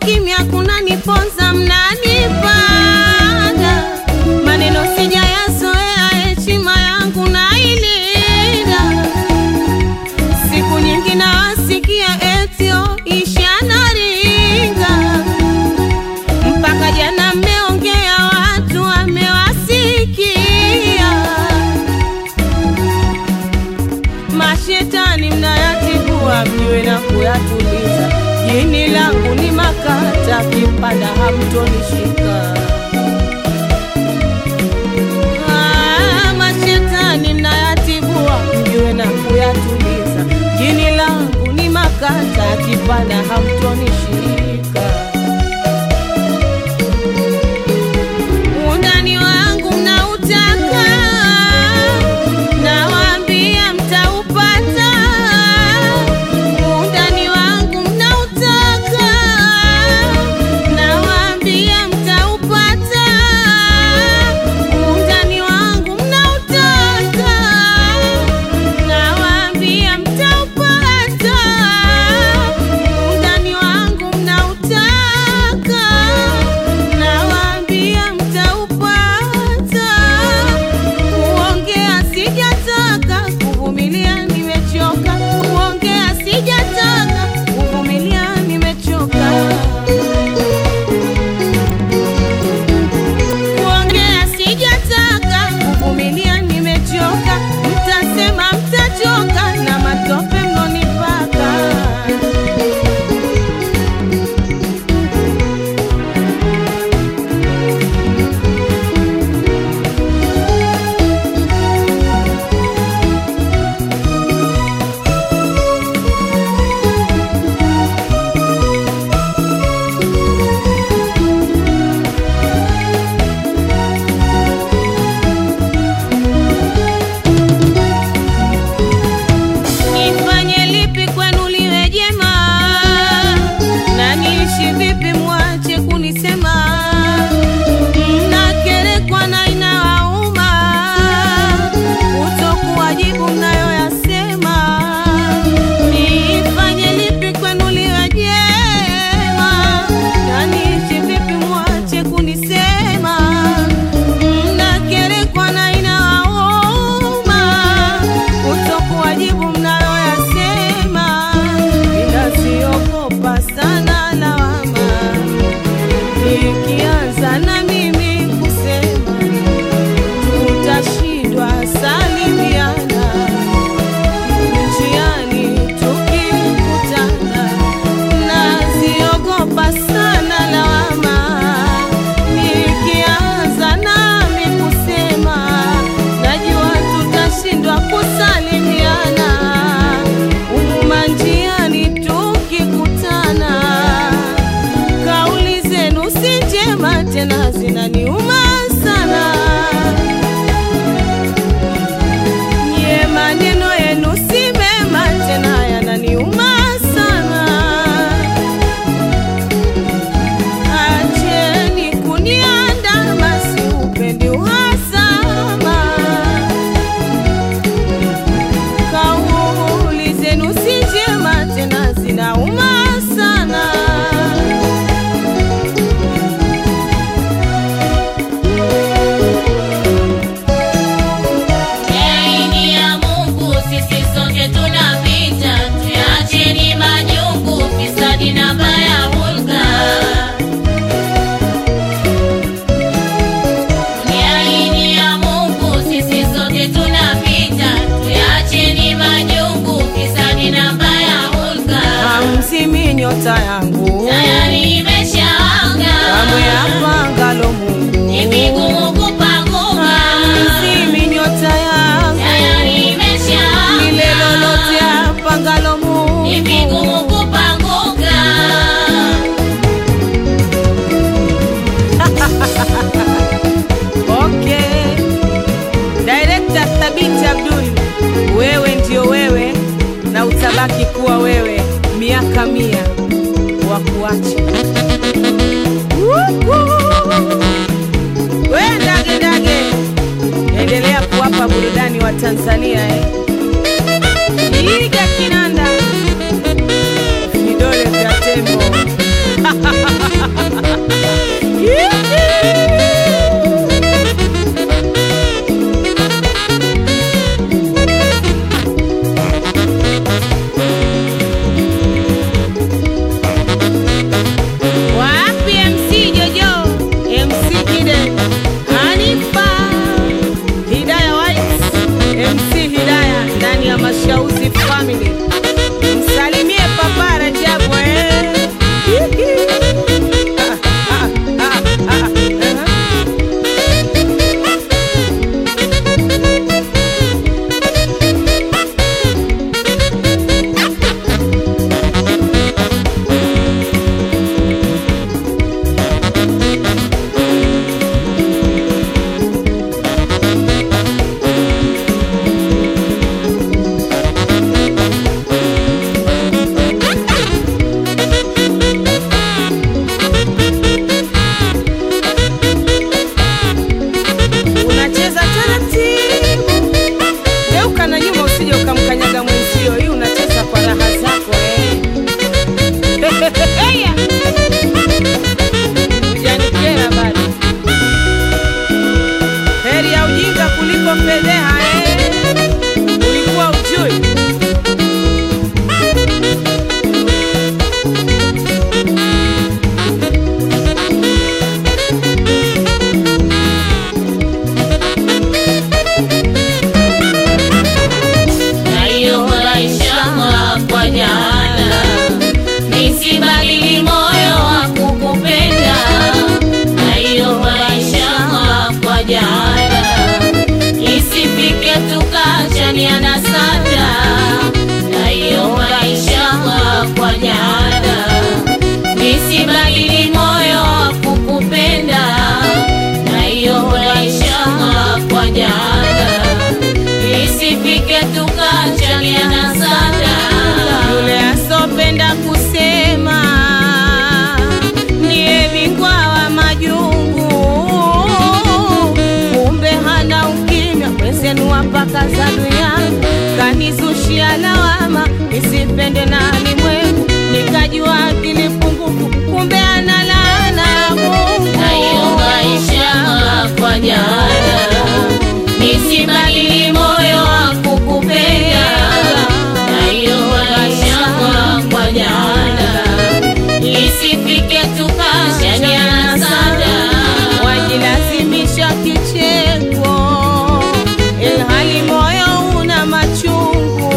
ukimya kunaniponza, mnanipanda maneno sijayazoea, heshima yangu nailinda. Siku nyingi nawasikia etio ishanaringa, mpaka jana mmeongea, watu wamewasikia. Mashetani mnayatibua, mjue na kuyatuliza. Jini langu ni makata, kipanda hamtonishika. Ah, mashetani mnayatibua, mjue na kuyatuliza. Jini langu ni makata, kipanda hamtonishika. Undani wangu mnautaka, nawaambia mtaupata. Undani wangu mnautaka, nawaambia mtaupata. Undani wangu mnautaka, nawaambia mtaupata. Undani wangu mnautaka, nawaambia mtaupata. Kuongea sijataka, kuvumilia nimechoka. Kuongea sijataka, kuvumilia nimechoka. Kuongea sijataka, kuvumilia nimechoka. Mtasema mtachoka na matope mnonipaka. Nifanye lipi kwenu liwe jema, na niishi vipi mwache kunisema? Mnakerekwa na inawauma kutokuwajibu mnayoyasema. Nifanye lipi kwenu liwe jema, na niishi vipi mwache kunisema? Mnakerekwa na inawauma kutokuwajibu mnayoyasema. Ninaziogopa sana lawama, nikianza na mimi kusema tutashindwa salimiana njiani tukikutana. Naziogopa sana lawama, nikianza nami kusema najua tutashindwa kusalimiana umuma njiani tukikutana. Kauli zenu si njema tena zinaniuma sana, nye maneno yenu si mema tena yananiuma sana. Acheni kuniandama, siupendi uhasama. Kauli zenu si njema tena zinauma sana. Aini ya Mungu sisi sote tunapita, tuyacheni majungu, fisadi na baya hulka. Aini ya Mungu sisi sote tunapita, tuyacheni majungu, fisadi na baya hulka. Hamzimi nyota yangu Tayari imeshawaka, kamwe apangalo Mungu. ni vigumu kupanguka. Hamzimi nyota yangu Tayari imeshawaka, lile lolote apangalo Mungu. ni vigumu kupanguka. Okay. Director Thabiti Abdul, wewe ndio wewe na utabaki kuwa wewe miaka mia wa kuacha. We ndage ndage, endelea kuwapa burudani wa Tanzania eh. Iga kinanda vidole vya tembo Wapi MC Jojo, MC Kide, Hanifa, Hidaya White, MC Hidaya ndani ya Mashauzi Family. Msalimie Papa Rajabu eh. Ah, ah, ah, ah, ah. Unacheza taratibu, geuka na nyuma, usije ukamkanyaga mwenzio. Hii unacheza kwa raha zako eh. Heya. Hujanikera bado. Heri ya ujinga kuliko fedheha eh. Ulikuwa ujui na hiyo maisha kwa jana, nisibadili moyo wa kukupenda. Na hiyo maisha kwa jana, isifike tukachaniana sana. Na hiyo maisha kwa jana, nisibadili moyo wa kukupenda. Na hiyo maisha kwa jana isifike tukachaniana sana. yule asopenda kusema ndiye bingwa wa majungu, kumbe hana ukimya mwenzenu wapaka za dunia, kanizushia lawama nisipende na limwengu, nikajua akili pungufu, kumbe ana laana ya Mungu. Na hiyo maisha kwa jana, nisibadili moyo wa kukupenda. Na hiyo maisha kwa jana, isifike tukachaniana sana. wajilazimisha kicheko ilhali moyo una machungu.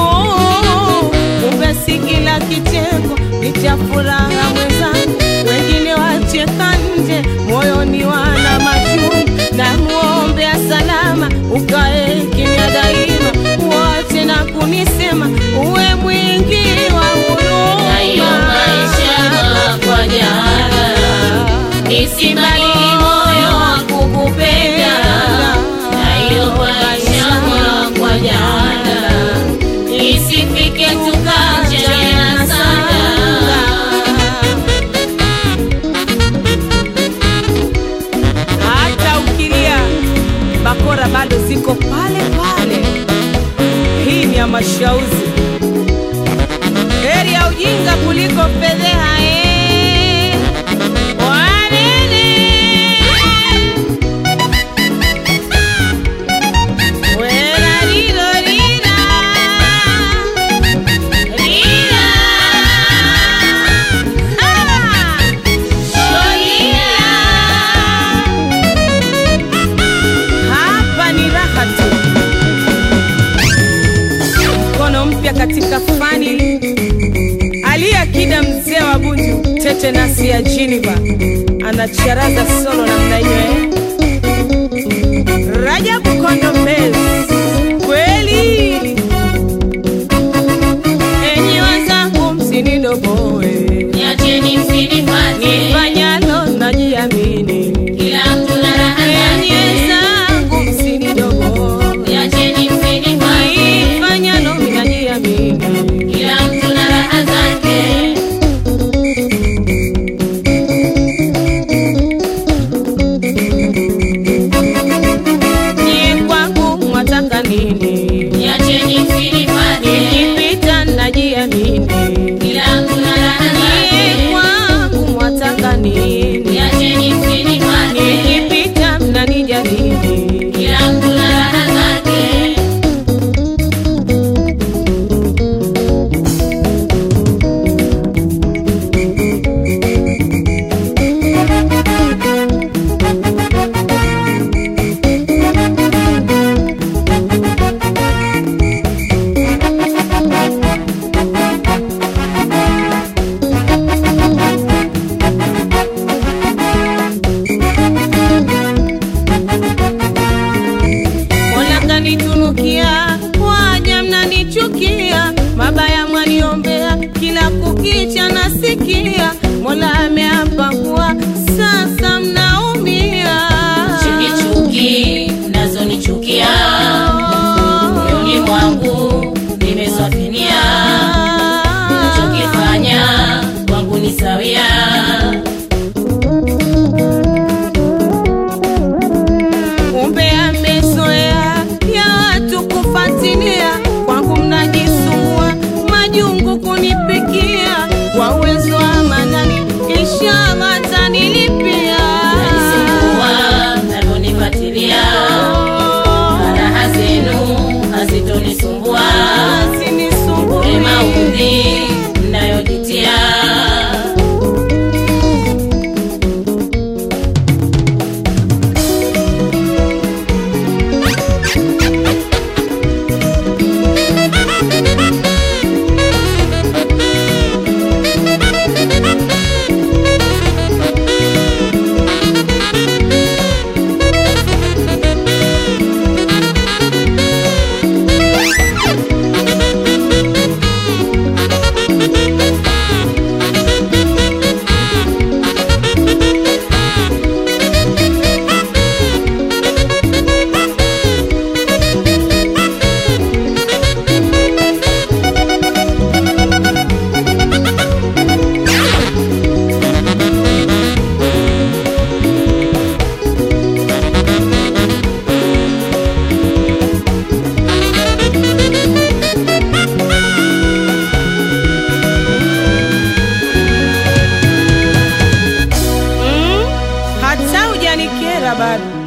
Kumbe si kila kicheko ni cha furaha mwenzangu, wengine wacheka nje, moyoni wana machungu. Na muombea salama, ukae kimya daima, uache na kunisema, uwe mwingi wa Na hiyo maisha kwa jana nisibadili moyo wa kukupenda. Na hiyo maisha kwa jana isifike tukachana sana. hata ukilia bakora bado ziko pale pale. Hii ni ya mashauzi, heri ya ujinga kuliko fedheha. eh. Wanene. Wera lilo lila. Lila. Ah. Hapa ni raha tu, mkono mpya katika fani. Aliyakida mzee wa Bunju, tete nasi ya Jiniva anacharaza solo namna hiyo eh? Rajabu Kondo Mbezi, kweli enyi wazangu, msinidogoe Niacheni msinifate, nifanyalo najiamini, kila mtu na raha enyi zake. wenzangu, msinidogoe Niacheni msinifate, nifanyalo najiamini. kila mtu na raha zake. Ni kwangu nini? Niacheni msinipate, Nikipita mnanijadili, kila mtu na raha zake. Mola kanitunukia, waja mnanichukia, mabaya mwaniombea, kila kukicha nasikia, Mola ameapa kuwa sasa mnaumia. Chuki chuki mnazonichukia moyoni mwangu nimeswafinia, chokifanya kwangu ni sawia. Kumbe amezoea ya watu kufuatilia, kwangu mnajisumbua, majungu kunipikia, kwa uwezo wa manani, inshallah atanilipia. Najisumbua mnavyonifatilia, raha zenu hazitonisumbua. Asinisumbue. Ule maudhi mnayojitia Mm, hata hujanikera bado